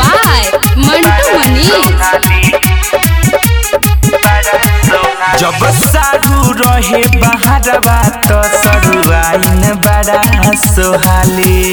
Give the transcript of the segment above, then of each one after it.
by Mantu Manish. जब सारू रहे बहारवा तो सरुआइन बड़ा सोहाली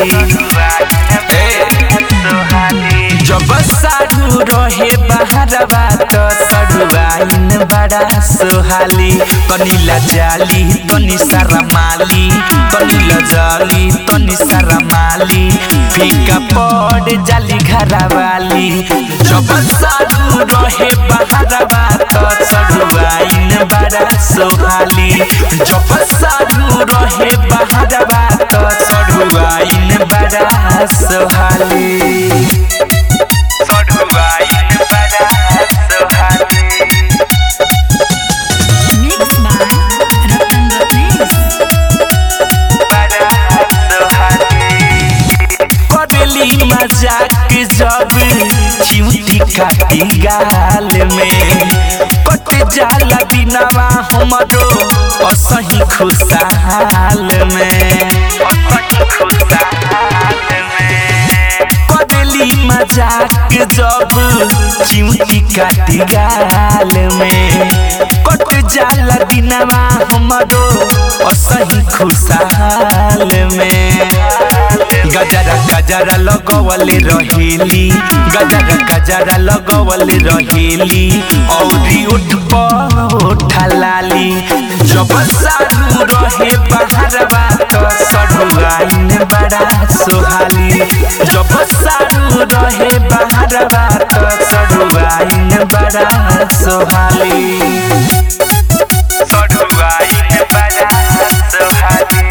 जब सारू रहे बहारवा तो सरुआइन बड़ा सोहाली कनीला जाली तनी सारा माली कनीला जाली तनी सारा माली फीका पड़ जाली घरवाली जब सारू रहे बहारवा तो सरुआइन बड़ा सोहाली जब सारू रहे बहारवा तो सरुआइन बड़ा सोहाली सरुआइन बड़ा सोहाली Mixed by Ratan Ratnesh. करेली मजाक जब चिमटी काटी गाल में कट जाला दिनवा हमरो असही खुशहाल में करेली मजाक जब चिमटी काटी गाल में कट जाला दिनवा हमरो असही खुशहाल में गजरा गजरा लगवले रहेली गजरा गजरा लगवले रहेली औरी उठ उठा लाली जब सारू रहे बहारवा तो सरुआइन बड़ा सोहाली जब सारू रहे बहारवा तो सरुआइन बड़ा सोहाली सरुआइन बड़ा सोहाली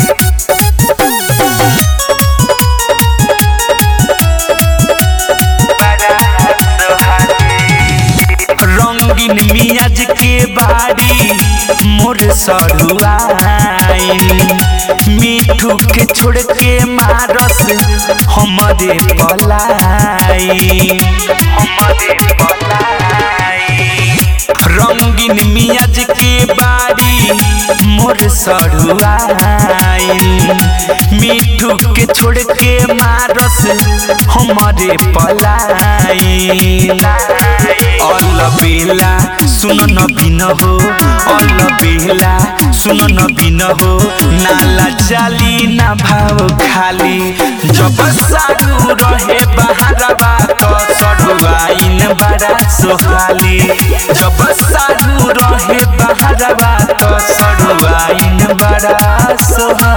रंगीन मियाज के बाड़ी मोर सरुआइन मीठू के छोड़ के मारस हमरे पलाई हमरे पलाई रंगीन मियाज के बाड़ी मोर सरुआइन मीठू के छोड़ के मारस हमरे पलाई अल बेला सुन न बिन हो अल बेला सुन न बिन हो नाला चाली ना भाव खाली जब सारू रहे बहारवा तो सरुआइन बड़ा सोहाली जब सारू रहे बहारवा तो सरुआइन बड़ा सोहाली